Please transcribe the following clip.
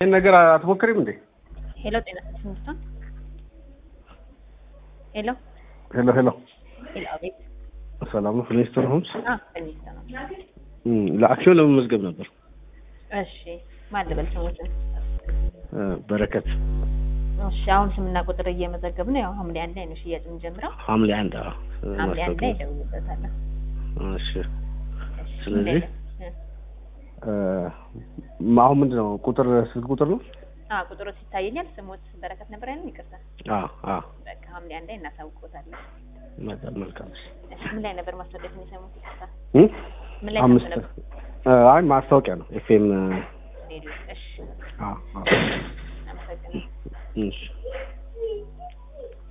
ይህን ነገር አትሞክሪም እንዴ? ሄሎ ጤና ትምህርቷን ሄሎ ሄሎ ሄሎ፣ ሄሎ አቤት ሰላም ነው። ፍሊንስቶን ሆምስ አ በሚስት ነው እም፣ ለአክሲዮን ለመመዝገብ ነበር። እሺ ማን ልበል ስሞትን እ፣ በረከት እሺ አሁን ስምና ቁጥር እየመዘገብን ነው ያው ሐምሌ አንድ ላይ ነው ሽያጭ የምንጀምረው ሐምሌ አንድ አዎ፣ ሐምሌ አንድ ላይ ማስታወቂያ። እደውልበታለሁ እሺ እሺ ስለዚህ ምን ላይ ነው? እ፣ እ፣ አሁን ምንድን ነው ቁጥር ስልክ ቁጥር ነው? አ ቁጥሩ ሲታየኛል ስሞት በረከት ነበር ያለው ይቅርታ አዎ አዎ፣ በቃ ሐምሌ አንድ ላይ እናሳውቅዎታለን መልካም መልካም። እሺ ምን ላይ ነበር ማስታወቂያ የሚሰሙት ይቅርታ እም፣ ምን ላይ አምስት ነበር እ፣ አይ ማስታወቂያ ነው ኤፍኤም። ሬዲዮ እሺ አዎ አዎ፣ አመሰግናለሁ እሺ